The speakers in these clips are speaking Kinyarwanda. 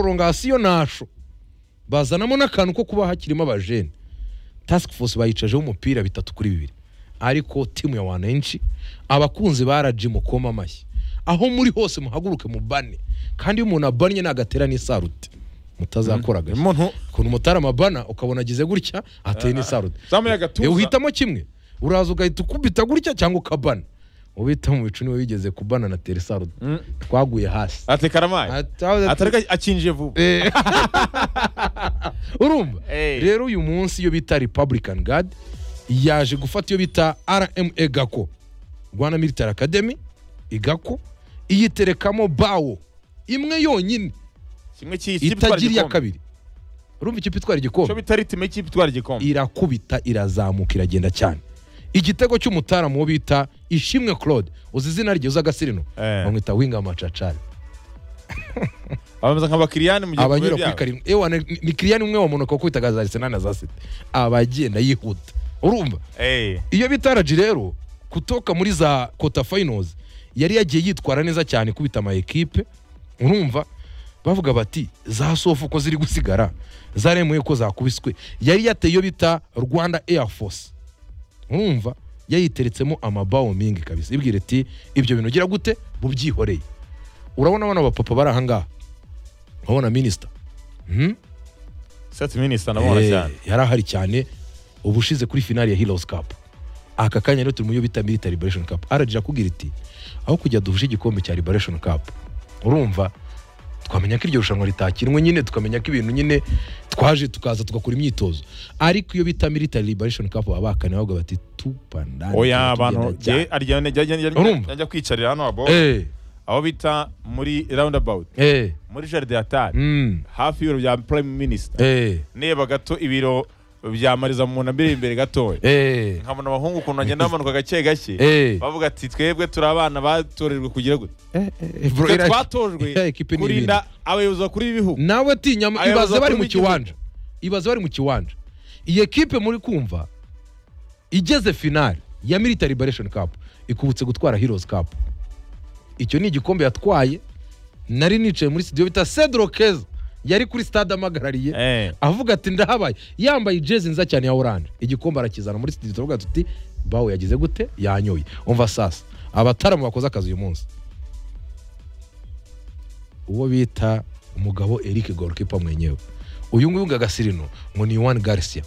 prolongation nasho bazanamo n'akantu ko kuba hakirimo abajene task force bayicajeho umupira bitatu kuri bibiri ariko timu ya wananchi abakunzi ba RG mukoma amashyi aho muri hose muhaguruke mubane kandi iyo umuntu abannye nagatera n'isarute mutazakora agashyi umuntu ukuntu umutarama abana ukabona agize gutya ateye n'isarute zamuye Eh, agatuza uhitamo kimwe uraza ugahita ukubita gutya cyangwa ukabana ubita mu bicu niwe wigeze kubana na teresarute Mm. twaguye hasi ateka karamaye Ata- atareka akinjiye vuba Eh. urumva Eh. rero uyu munsi iyo bita republican guard yaje gufata iyo bita rma gako rwanda military academy igako iyiterekamo bawo imwe yonyine kimwe cy'iyi kipe itwara itagira iya igikombe kabiri urumva ikipe itwara cyo igikombe bita ritime y'ikipe itwara igikombe irakubita irazamuka iragenda cyane igitego cy'umutaramu wo bita ishimwe claude uzi izina rye uzi agasirino Eh. bamwita winga macacari abameze nk'abakiriyani mu gihe abanyura byabo. kuri karindwi ewa ni ni kiriyani umwe wa munuka kuko za arisenali na za sita abagenda yihuta urumva Eh, iyo bita araji rero kutoka muri za kota fayinozi yari yagiye yitwara neza cyane kubita ama ekipe urumva bavuga bati za sofu uko ziri gusigara zaremuye ko zakubiswe yari yateye iyo bita rwanda air force urumva yayiteretsemo amabawo mingi kabisa ibwira iti ibyo bintu ugira gute bubyihoreye urabona bano bapapa bari ahangaha urabona minisita hmm? set minister nabona Eh, cyane yari ahari cyane ubushize kuri finali ya Heroes Cup aka kanya rero turi mu yo bita Military Liberation Cup RG irakubwira iti aho kujya duhuje igikombe cya Liberation Cup urumva twamenya ko iryo rushanwa ritakinwe nyine tukamenya ko ibintu nyine twaje tukaza tugakora imyitozo ariko iyo bita Military Liberation Cup baba bakane bavuga bati tupandane oya abantu njye aryamye Urumva? ajya kwicarira hano abo eh aho bita muri roundabout eh muri jaride ya tari mm, hafi y'ibiro bya prime minister eh neba gato ibiro bya mariza mu nda mbere imbere gatoya eh nkabona abahungu ukuntu bagenda bamanuka gake gake eh bavuga ati twebwe turi abana batorejwe kugira gute eh, eh, bro, twe iraje. twatojwe Eh, ekipe ni ibintu. kurinda abayobozi bakuru b'ibihugu nawe tinya Abayobozi ibaze bari bakuru mu b'igihugu. kiwanja ibaze bari mu kiwanja iyi ekipe muri kumva igeze finali ya military liberation cup ikubutse gutwara heroes cup icyo ni igikombe yatwaye nari nicaye muri studio bita Cedro Keza yari kuri stade amagarariye Eh, avuga ati ndahabaye yambaye jezi nziza cyane ya oranje igikombe arakizana muri studio turavuga tuti bawe yagize gute yanyoye umva sasa abataramu bakoze akazi uyu munsi uwo bita umugabo Eric Gorkipa mwenyewe uyu nguyu ngagasirino ngo ni Juan Garcia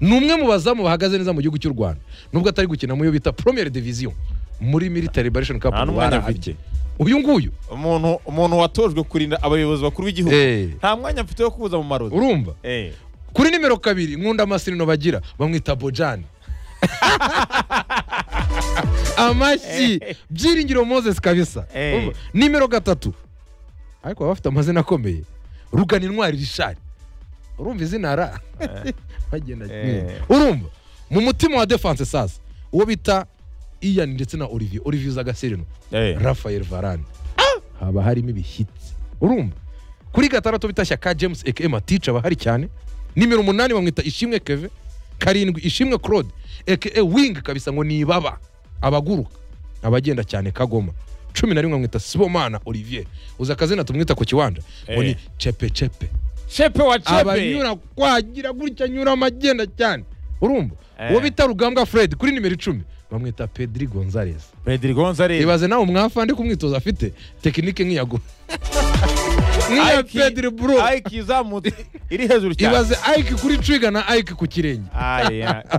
ni umwe mu bazamu bahagaze neza mu gihugu cy'u Rwanda nubwo atari gukina mu yo bita Premier Division muri Military Liberation Cup nta n'umwanya barahabye. afite uyu nguyu umuntu umuntu watojwe kurinda abayobozi bakuru b'igihugu eh nta mwanya mfite wo kubuza mu marozi urumva Eh, kuri nimero kabiri nkunda amasirino bagira bamwita bojani amashyi byiringiro moses kabisa Eh. Urumva? nimero gatatu ariko baba bafite amazina akomeye rugana intwari rishari urumva izina ra bagenda Eh. urumva mu mutima wa defense sasa uwo bita iyan ndetse na olivier olivier uza agasirino eh. rafael varane haba harimo ibishyitsi urumva kuri gatandatu bita shyaka james eke matice aba ahari cyane nimero umunani bamwita ishimwe keve karindwi ishimwe claude eke wing kabisa ngo ni ibaba abaguruka abagenda cyane kagoma cumi na rimwe bamwita sibomana olivier uzi akazina tumwita ku kiwanja ngo ni Eh. cepe cepe chepe wa chepe abanyura kwagira gutya anyura amagenda cyane urumva Eh. uwo bita rugambwa fred kuri nimero icumi bamwita pedri gonzalez pedro gonzalez ibaze nawe umwafa ndi kumwitoza afite tekinike nk'iyago nk'iya Ike- pedro bro Ike izamutse iri hejuru cyane ibaze ayiki kuri twiga na ayiki ku kirenge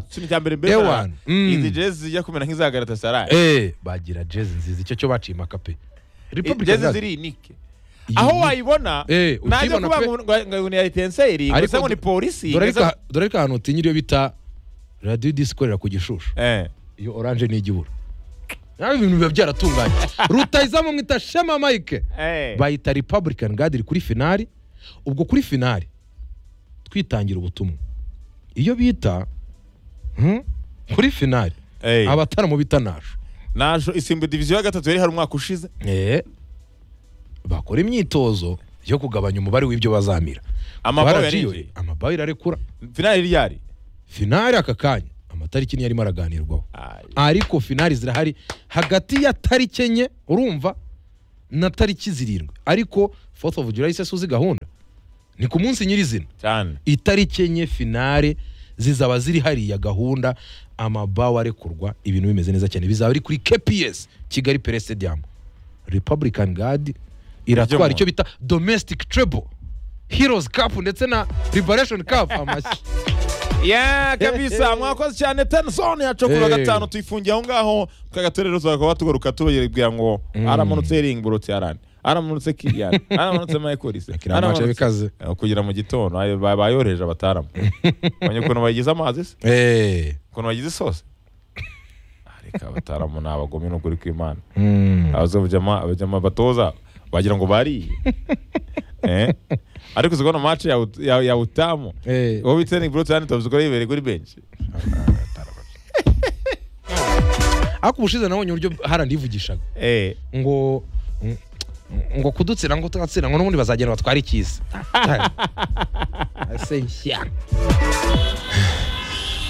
ikintu cya mbere mbere Ewan. Mm. izi jezi zijya kumera nk'iza garatasarayi eh bagira jezi nziza icyo cyo baciye makape Republican jezi Guard. ziri inike Iyi aho ni- wayibona Eh, najya ukibona kuba pe. ngo ngo- ngo ni ayitenseri Ariko gusa ngo ni du- polisi dore ngeze- ko- dore ko ahantu utinya iyo bita radiyo disi ikorera ku gishushu Eh, iyo oranje ni igihuru nawe ibintu biba byaratunganye rutayizamu mwita shema mike eh. bayita republican guard kuri finali ubwo kuri finali twitangira ubutumwa iyo bita hmm, kuri finali Eh. abataramu bita nasho najo isimbu diviziyo ya gatatu yari hari umwaka ushize Eh, bakora imyitozo yo kugabanya umubare w'ibyo bazamira amabaho Twaragiye, yari injiye amabaho irarekura finali yari yari finali aka kanya amatariki niyo arimo araganirwaho Ayi. ariko finali zirahari hagati ya tariki enye urumva na tariki zirindwi ariko fourth of july se uzi gahunda ni ku munsi nyirizina cyane itariki enye finale zizaba ziri hariya gahunda amabawa arekurwa ibintu bimeze neza cyane bizaba ari kuri kps kigali pere stadium republican guard iratwara Ry'umuntu. icyo bita domestic treble heroes cup ndetse na liberation cup amashyi ya kabisa mwakoze cyane tenisoni yacukura Eh. gatanu tuyifungiye aho ngaho twagatorero tuzakaba tugaruka tubagira ngo aramanutse heringi burutse yarani aramanutse kiriyani aramanutse mayikorisi Akira amace bikaze. kugira mu gitondo ayo ba- bayohereje abatarama menya ukuntu bagize amazi se Eh, ukuntu bagize isosi Ah, reka abatarama ni abagome n'ukuri kw'imana mm. abazabujyama abajyama batoza wagira ngo bariye Eh? ariko uzi kubona match ya ut- ya- ya utamu Eh. wowe itsening burutse yarani tuzi ko yibereye kuri benshi ariko ubushize nabonye uburyo harandivugishaga Eh, ngo ng- ngo kudutsinda ngo tugatsinda ngo n'ubundi bazagenda batware ikiza ese nshya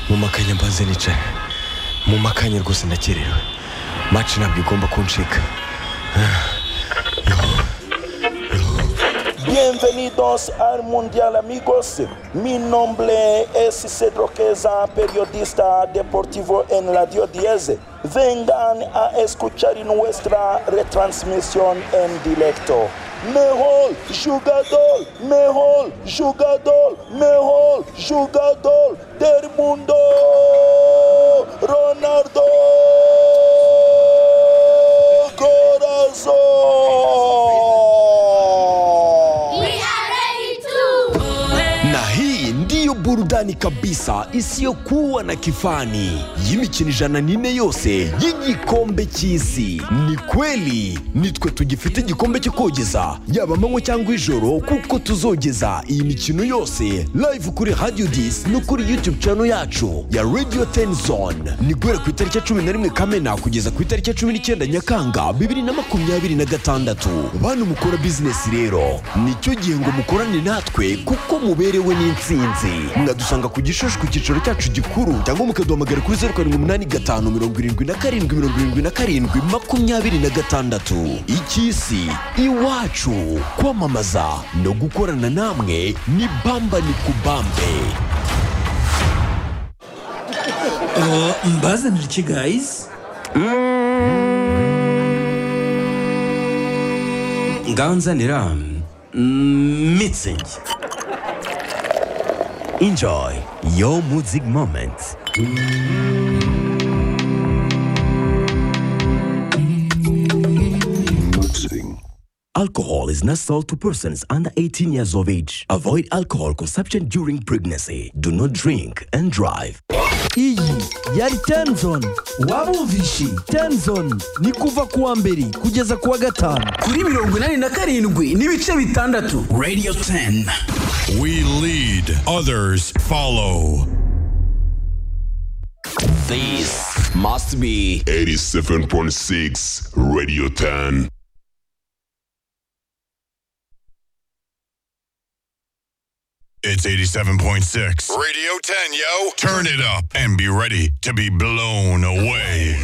mumakanya mbanze nicara mumakanya rwose ndakererewe match ntabwo igomba kuncika Bienvenidos al Mundial amigos. Mi nombre es Cedro Queza, periodista deportivo en Radio 10. Vengan a escuchar nuestra retransmisión en directo. Mejor jugador, mejor jugador, mejor jugador del mundo, Ronaldo Corazón. We are ready to. na hii ndiyo burudani kabisa isiyokuwa na kifani y'imikino ijana n'ine yose y'igikombe cy'isi ni kweli nitwe tugifite igikombe cyo kogeza yaba amanywa cyangwa ijoro kuko tuzogeza iyi mikino yose live kuri radio dis no kuri youtube channel yacu ya radio tenzone ni guhera ku itariki ya cumi na rimwe kamena kugeza ku itariki ya cumi n'icyenda nyakanga bibiri na makumyabiri na gatandatu bantu mukora bizinesi rero nicyo gihe ngo mukorane natwe kuko muberewe n'insinzi mwadusanga ku gishushu ku cyicaro cyacu gikuru cyangwa mukaduhamagara kuri zeru karindwi umunani gatanu mirongo irindwi na karindwi mirongo irindwi na karindwi makumyabiri na gatandatu icy'isi iwacu kwamamaza no gukorana namwe ni bamba ni kubambe Oh, mbazanira iki guys ngaho nzanira mm, mitsing Enjoy your music moment. Alcohol is not sold to persons under 18 years of age. Avoid alcohol consumption during pregnancy. Do not drink and drive. iyi yari tenzon wabumvishe tenzon ni kuva kuwa mbere kugeza kuwa gatanu kuri mirongo inani na karindwi n'ibice bitandatu radio 10 We lead, others follow. This must be 87.6 Radio 10. It's 87.6. Radio 10, yo. Turn it up and be ready to be blown away.